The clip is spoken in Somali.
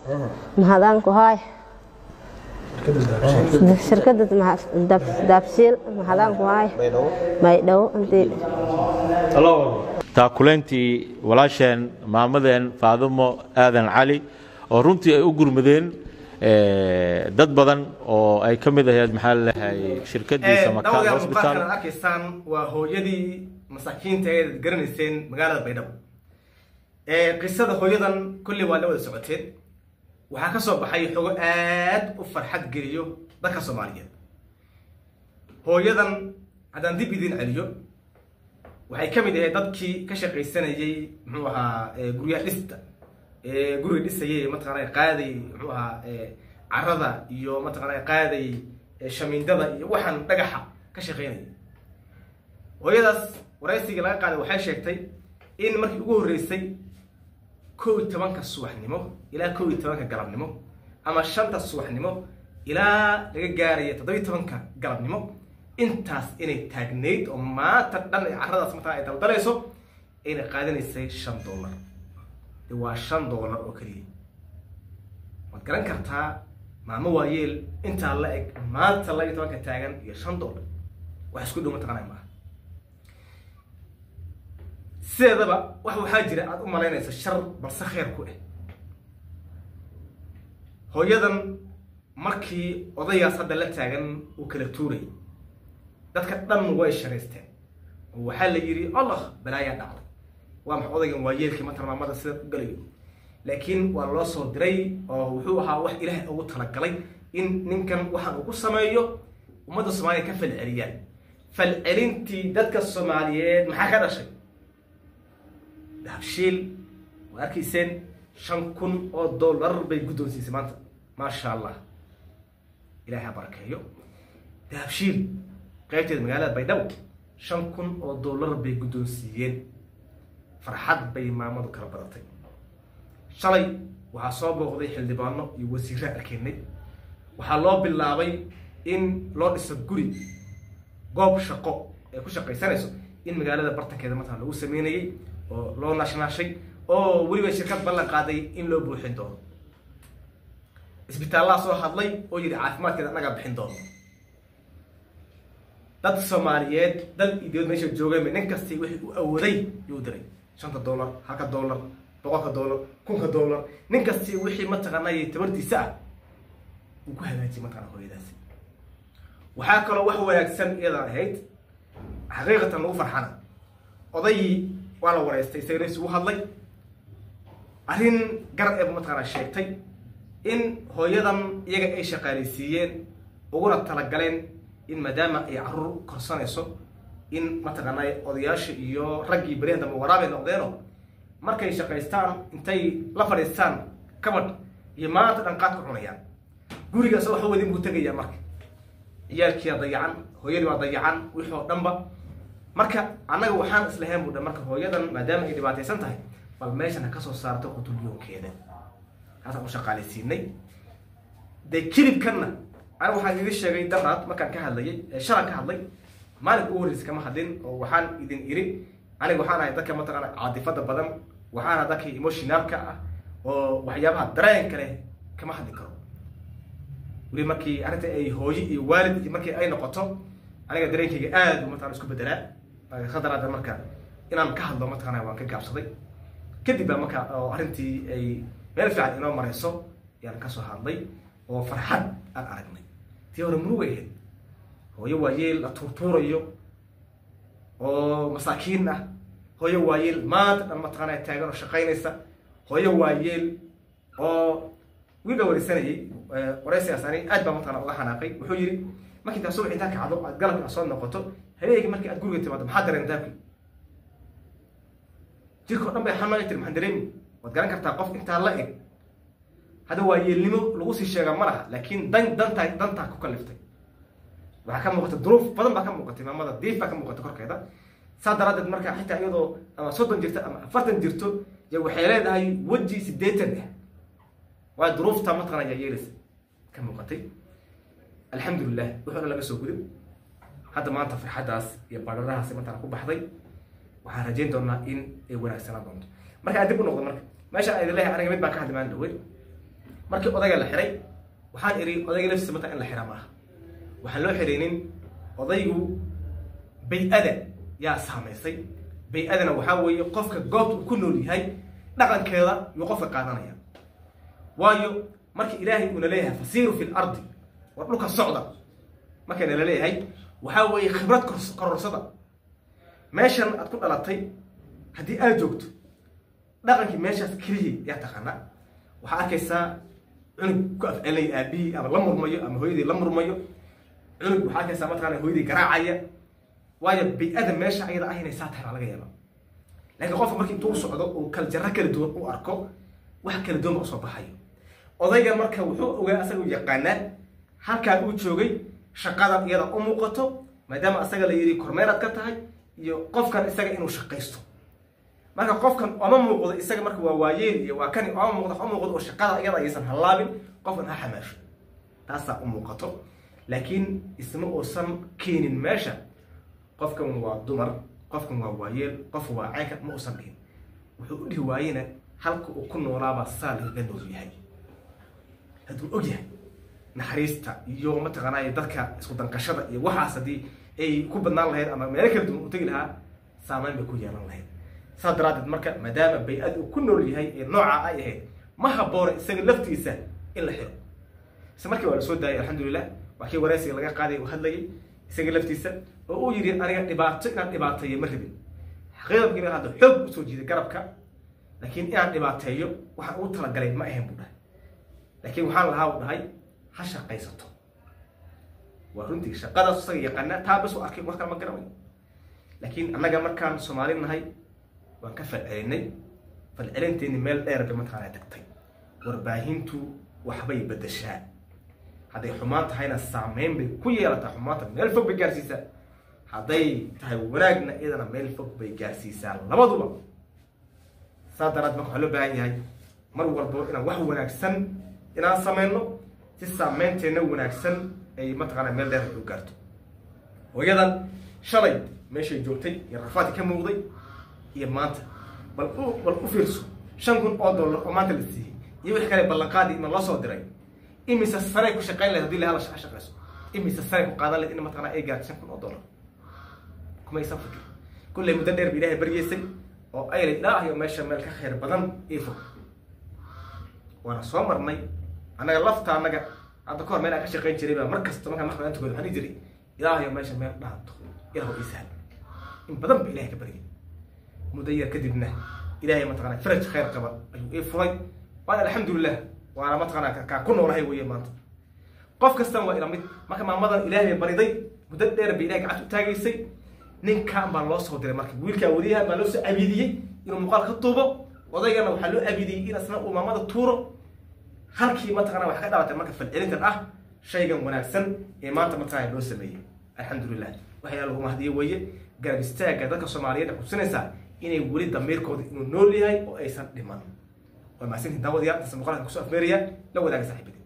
mahadaan ku haay shirkada daabshiil mahadaan ku haay maydhow intii taakuleyntii walaasheen maamadeen faadumo aadan cali oo runtii ay u gurmadeen dad badan oo ay ka mid ahayd maxaa laleeyahay shirkadiisa makaan dhawadayaal hospital muuqaalkan aad arkaysaan waa hooyadii masaakiinta eed garanayseen magaalada baydhabo qisada hooyadan kolley waa la wada socoteen waxaa ka soo baxay xogo aad u farxad geliyo dadka soomaaliyeed hooyadan haddaan dib idiin celiyo waxay ka mid ahayd dadkii ka shaqaysanayey muxuu ahaa guryaha dhista guriga dhisayay mataqaana qaaday muxuu ahaa carada iyo mataqaana qaaday shamiindada iyo waxaan dhagaxa ka shaqaynayay hooyadaas waraysigii laga qaaday waxay sheegtay in markii ugu horreysay kow iyo tobanka subaxnimo ilaa kow iyo tobanka galabnimo ama shanta subaxnimo ilaa laga gaaraya toddobiyo tobanka galabnimo intaas inay taagnayd oo maanta dhan ay carradaas mataa ay daldalayso inay qaadanaysay shan dollar de waa shan dollar oo keliya waad garan kartaa maamo waayeel intaa la eg maanta laba iyo tobanka taagan iyo shan dollar wax isku dhow mataqaanay maaha sideedaba wax waxaa jira aada u malaynaysa shar balse khayr ku ah hooyadan markii odaygaas hadda la taagan uu kala tuuray dadka dhan way sharaysteen oo waxaa la yidhi allah balaayaa dhacday waa maxa odaygan waa yeelkii matar maamada sida u galayo laakiin waa loo soo diray oo wuxuu ahaa wax ilaahay ugu talagalay in ninkan waxaan uu ku sameeyo ummadda soomaaliya ka falceliyaan falcelintii dadka soomaaliyeed maxaa ka dhashay dahabshiil waa arkayseen shan kun oo dollar bay guddoonsiisay maanta maasha allah ilahay ha barakeeyo dahabshiil qaybteeda magaalada baydhabo shan kun oo dollar bay guddoonsiiyeen farxad bay maamadu kala badatay shalay waxaa soo booqday xildhibaano iyo wasiirraa arkaynay waxaa loo bilaabay in loo dhiso guri goob shaqo ay ku shaqaysanayso in magaalada bartankeeda markaa lagu sameynayay oo loo naashnaashay oo weliba shirkad ballan qaaday in loo buuxin doono isbitaallaa soo hadlay oo yidhi caafimaadkeeda annagaa bixin doono dad soomaaliyeed dal iyo dibad meesha joogayba nin kastii wixii u awooday yuu diray shanta dollar halka dollar boqolka dollar kunka dollar nin kastii wixii mataqaanay tabartiisa ah uu ku hagaajiyay mataqana hooyadaasi waxaa kaloo wax wanaagsan iyadan ahayd xaqiiqatan lagu farxana odaygii waa la wareystay isagana isugu hadlay arrin gar eeb mataqaana sheegtay in hooyadan iyaga ay shaqaalaysiiyeen uguna talagaleen in maadaama ay caruur korsanayso in mataqaanay odayaasha iyo raggii beryahan dambe waraabay noqdeeno markay shaqaystaan intay la fadhiistaan kabadh iyo maanta dhan qaad ku cunayaan gurigaas waxa wadin buu tegayaa marka ciyaalkiiaa dayacan hooyadii waa dayacan wixii oo dhanba marka annaga waxaan islahayn bu dhan marka hooyadan maadaama ay dhibaataysan tahay bal meeshan ha kasoo saarto qutulyoonkeeda kaasaan u shaqaalaysiinay dee kilibkanna aniga waxaan idin sheegay daraad markaan ka hadlayay shalan ka hadlay maalinka ugu horreysa kama hadlin oo waxaan idin iri aniga waxaan ahay dadka mataqaana caadifada badan waxaan ahay dadka emotionalka ah oo waxyaabaha dareenka leh kama hadli karo weli markii arrinta ay hooyo iyo waalid iyo markii ay noqoto aniga dareenkayga aad u mataqana isku bedelaa khadaraada marka inaan ka hadlo mataqana waan ka gaabsaday kadib baa marka oo arrintii ay meel fiican inoo marayso yaan kasoo hadlay oo farxad aan aragnay tii hore murugay ahayd hooyo waayeel la tuurtuurayo oo masaakiin ah hooyo waayeel maanta dhan mataqaana taagan oo shaqaynaysa hooyo waayeel oo wiil baa wareysanayay wareysigaas ani aad baa mataqana uga xanaaqay wuxuu yidhi markii intaa subax intaa kacdo aad galabki aad soo noqoto habeenkii markii aad guriga timaado maxaa dareen daabki jirka o dhan bay xanaaqay tiri maxaan dareemi waad garan kartaa qof intaa la eg hadda waa yeelnimo lagu sii sheegaa ma laha laakiin dan dantaa dantaa ku kaliftay waxaa ka muuqata duruuf badan baa ka muuqatay maamada diif baa ka muuqata korkeeda saa daraadeed marka xitaa iyadoo ama soddon jirto ama afartan jirto y waxay leedahay weji sideetan ah waa duruufta mataqana ayaa yeelaysa ka muuqatay alxamdulilah wuxuu dhan laga soo guday hadda maanta farxaddaas iyo badharahaas mataqana ku baxday waxaan rajayn doonaa in ay wanaagsanaan doonto marka aan dib u noqdo marka meesha aan idin leeyahay aniga mid baan ka hadli maan dhawey markii odayga la xiray waxaan iri odayga laftiisa mataa in la xira maaha waxaan loo xiraynin odaygu bay-ada yaa saamaysay bay-adana waxaa weeye qofka goobta uu ku nool yahay dhaqankeeda yuu qofka qaadanaya waayo markii ilaahay uuna leeyahay fasiiru fi lardi war dhulka socda markayna la leeyahay waxaa weeye khibrad kororsada meeshan aad ku dhalatay haddii aad joogto dhaqankii meeshaas keliya yaa taqaana waxaa arkaysaa cunug ku afcelinaya aabihii ama la murmayo ama hooyadii la murmayo cunug waxaa arkaysaa mataqaana hooyadii garaacaya waayo bay-ada meesha ayada ah inay saa tahay baa laga yaaba laakiin qofka markii intuu socdo uu kala jarro kala duwan u arko wax kala duwan ba usoo baxayo odayga marka wuxuu ogaa asaga u yaqaanaa halkaa uu joogay shaqada iyada u muuqato maadaama asaga la yidhi kormeeraad ka tahay iyo qofkan isaga inuu shaqaysto marka qofkan oma muuqdo isaga marka waa waayeel iyo waa kani oma muuqdo u muuqdo oo shaqada iyada aysan hallaabin qofkan ha xamaasho taasaa u muuqato laakiin isma uusan keenin meesha qofkan waa dumar qofkan waa waayeel qof waa ceynka ma uusan dhihin wuxuu u dhihi waayena halka uu ku noolaabaa saa lagaga nool yahay hadduu og yahay naxariista iyo mataqaanay dadka isku danqashada iyo waxaas haddii ay ku badnaan lahayd ama meelo kala duwan u tegi lahaa saameyn bay ku yeelan lahayd saas daraadeed marka maadaama bay-ad uu ku nool yahay ee noocaa ay ahayd ma habboona isaga laftiisa in la xiro isla markii waa la soo daayay alxamdulilah waa kii wareysiga laga qaaday uu hadlayay isaga laftiisa oo uu yidhi aniga dhibaato inaan dhibaateeyo ma rabin xaqiiqda markii hadda xoog usoo jiiday garabka laakiin inaan dhibaateeyo waxaan ugu talagalay ma ahayn buu dhahay laakiin waxaan lahaa u dhahay ha shaqaysato waa runtii shaqadaas isaga yaqaana taa bas u arkay wax kale ma garanayo laakiin annaga markaan soomaali nahay waan ka falcelinay falcelinteeni meel dheer bay mataqaanaa tagtay warbaahintu waxbay bedeshaa hadday xumaan tahayna saameyn bay ku yeelataa xumaanta meel fog bay gaarsiisaa hadday tahay wanaagna iyadana meel fog bay gaarsiisaa labaduba saas daraad marka waxaa loo baahan yahay mar walbo inaan wax wanaagsan inaan sameyno si saameynteena wanaagsan ay mataqaanaa meel dheer ay u gaarto hooyadan shalay meeshay joogtay iyo rafaadki ka muuqday iyo maanta bal u bal u fiirso shan kun oo dollar oo maanta la siiyey iyo wix kale ballanqaadi ima loo soo diray imise sanay ku shaqayn lahayd hadii lahala shaqa shaqayso imise sanay ku qaadan lahayd in mataqaanaa ay gaarto shan kun oo dollar kuma aysan fikir kulley muddo dheer ba ilaahay baryeysay oo ay layd ilaahayo meesha meel ka khayr badan ii fog waana soo marnay annaga lafta annaga hadda kahor meel aan ka shaqayn jiray baa mar kasta markaan maxkamadaan tukado waxaan dhihi jiray ilaahayo meesha meel dhaanto ilaah ii sahal in badan ba ilahay ka baryay muddo yar kadibna ilahay mataqana faraj khayr qaba ayuu ii furay waana alxamdulilah waana mataqana kaa ku noolahay weeye maanta qof kastan waa ila mid marka maamadan ilahay bay bariday muddo dheer bay ilahay gacanta u taagaysay ninkan baa loo soo diray marka wiilkaa wadiyaha baa loo soo abiidiyey inuu muuqaal ka tuubo odaygana waxaa loo abiidiyey in asna uu maamada tuuro halkii mataqana wax ka dhalatay marka falcelintan ah shaygan wanaagsan ee maanta mataqana loo sameeyey alxamdulilah waxyaa lagu mahdiye weeye garab istaagga dadka soomaaliyeed xusinaysaa inay weli damiirkooda inuu nool yahay oo aysan dhiman waa mahadsantiin daawadayaal intaas muuqaalka kusoo afmeeraya la wadaaga saaxiibada